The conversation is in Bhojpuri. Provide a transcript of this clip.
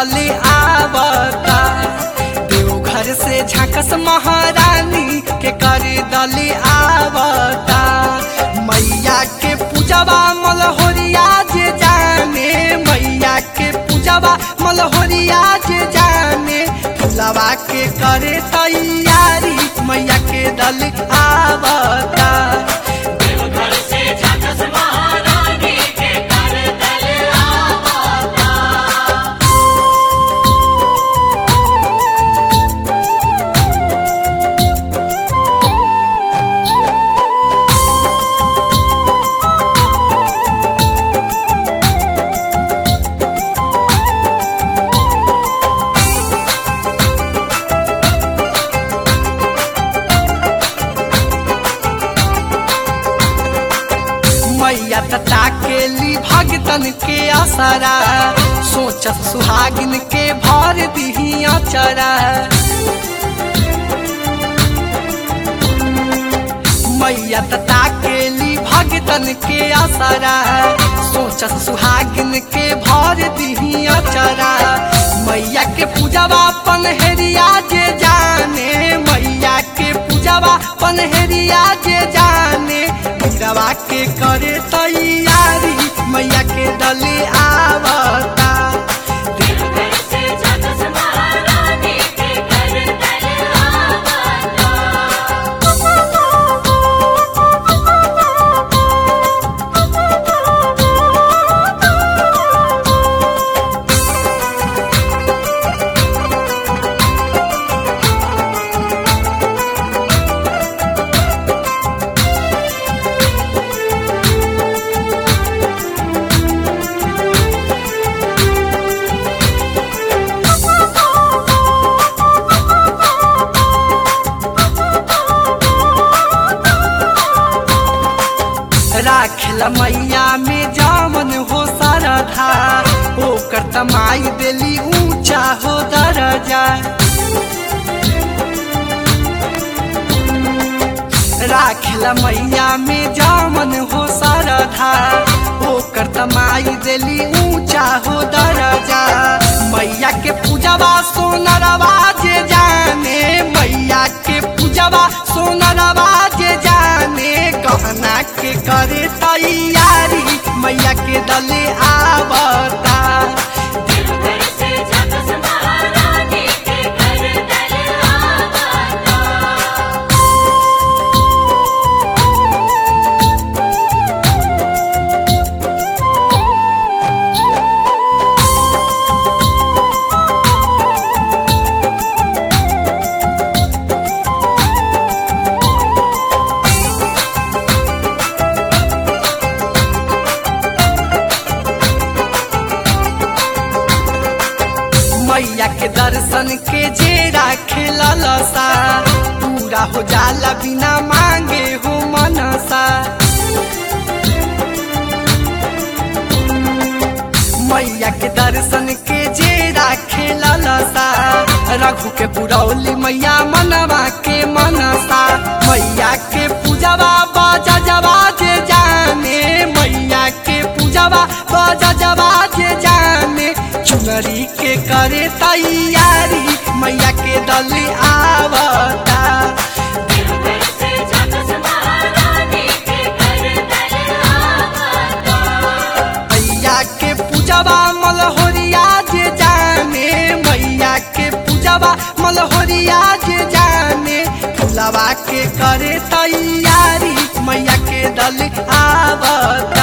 दल आवता देवघर से झाकस महारानी के कर दल आवता मैया के पूजवा मलहोरिया जे जाने मैया के पूजवा मलहोरिया जे जाने फुलवा के करे तैयारी मैया के दल आवता देवघर से झाकस महारानी के कर दल आवता मैया तता के ली भगतन के असरा सोचत सुहागिन के भर दिही अचरा मैया तता के ली भगतन के असरा सोचत सुहागिन के भर दिही अचरा मैया के पूजवा पनहरिया जे जाने मैया के पूजवा पनहरिया जे जाने पूजवा के करे तैयारी मैया के दले आवता देवघर से झाकस महारानी के कर दल आवता राखल मैया में जामन हो सरधा ओकर तमाई देली ऊंचा हो दरजा राखल मैया में जामन हो सरधा ओकर तमाई देली ऊंचा हो दरजा मैया के पूजवा सोनरवा जे जाने मैया के पूजवा सोनरवा जे जाने गहना के करे तैयारी मैया के दले आवता देवघर से झाकस महारानी के कर दल आवता मैया के दर्शन के जे राखे ललसा पूरा हो जाला बिना मांगे हो मनसा मैया के दर्शन के जे राखे ललसा रघु के पुरौली मैया मनवा के मनसा मैया के पूजवा बाजा जवा जे जाने मैया के पूजवा बाजा जवा जे जाने चुनरी के करे तैयारी मैया के दल आवता देवघर से झाकस महारानी के कर दल आवता मैया के पूजवा मलहोरिया जे जाने मैया के पूजवा मलहोरिया जे जाने फुलवा के करे तैयारी मैया के दल आवता